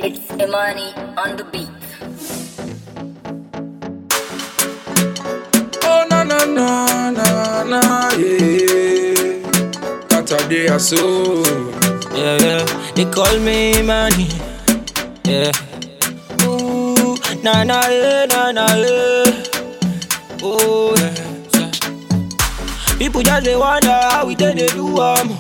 It's Imani on the beat. Oh na na na na na yeah. Saturday or so. Yeah, yeah. They call me money. Yeah. Ooh, na na yeah, na na yeah. Oh yeah. yeah. People just they wonder how we take they do am.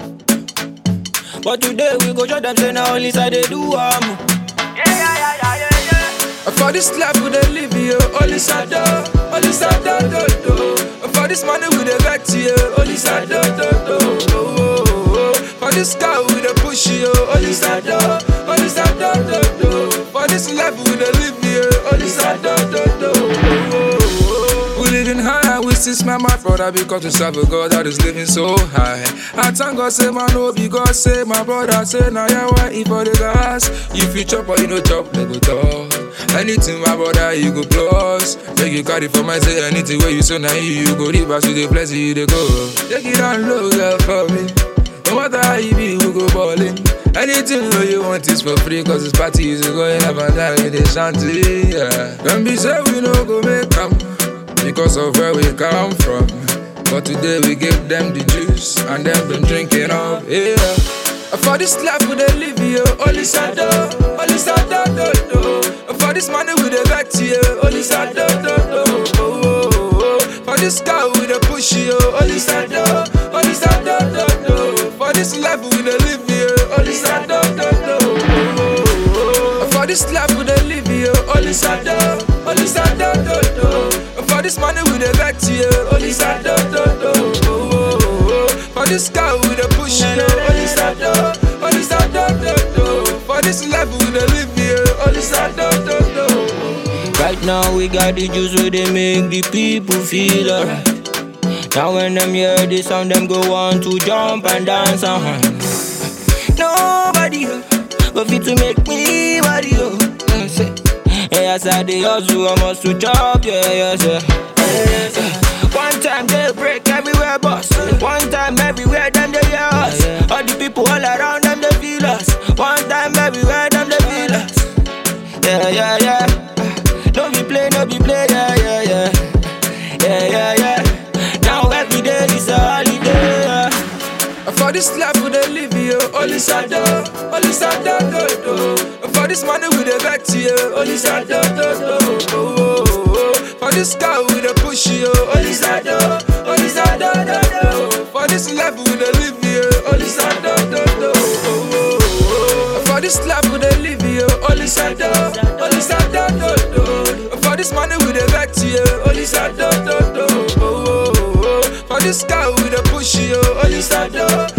But today we go show them say na only side they do am. Yeah, yeah, yeah, yeah, yeah, yeah. For this life we dey live yo, only sada, only sada do do. For this money we dey get yo, only sada do do. Oh, oh, oh. For this car we dey push yo, only sada, only sada do do. For this life we dey live yo, only sada do do. Oh, oh, oh. We living high, we still smile my brother because we serve a God that is living so high. I thank God say man no be God say my brother say now yeah why if for the gas you fit chop or you no chop they go talk. Anything my brother you go plus Make you carry for my say anything where you say now you, you go reverse you the place you they go. Take it down low girl for me. No matter how you be, we go ballin'. Anything where you want is for free, cause this party is going up and down with the shanty, yeah. Don't be say we no go make come because of where we come from. But today we give them the juice and them been drinking up, yeah. For this life we dey live yo, only sada, only sada do do. For this money we dey get yo, only sada do do. Oh, oh, oh. For this car we dey push yo, only sada, only sada do do. For this life we dey live yo, only sada do do. Oh, oh, oh. For this life we dey live yo, only sada, only sada do do. For this money we dey get yo, only sada do do. Oh, oh, oh. For this car we dey push yo, only sada, only sada do do. For this life we dey live yo, only sada do do. Right now we got the juice where they make the people feel alright. Now when them hear the sound, them go on to jump and dance and whine. Nobody uh, go fit to make me body oh. Mm, say, Hey, as I dey hustle, I must to chop, yeah, yes, yeah. Yes, yeah. One time they break everywhere, boss. One time everywhere, them they hear us. All the people all around them they feel us. One time everywhere, them they feel us. Yeah, yeah, yeah. No be play, no be play, yeah, yeah, yeah. Yeah, yeah, yeah. Now every day is a holiday. Yeah. For this life we dey live yo, only sada, only sada do do. For this money we dey get yo, only sada do do. Oh, oh, oh. For this car we dey push yo, only sada, only sada do do. For this life we dey live yo, only sada do do. Oh, oh, oh. For this life we dey live yo, only sada, only sada do do. For this money we dey get yo, only sada do do. Oh, oh, oh. For this car we dey push yo, only sada,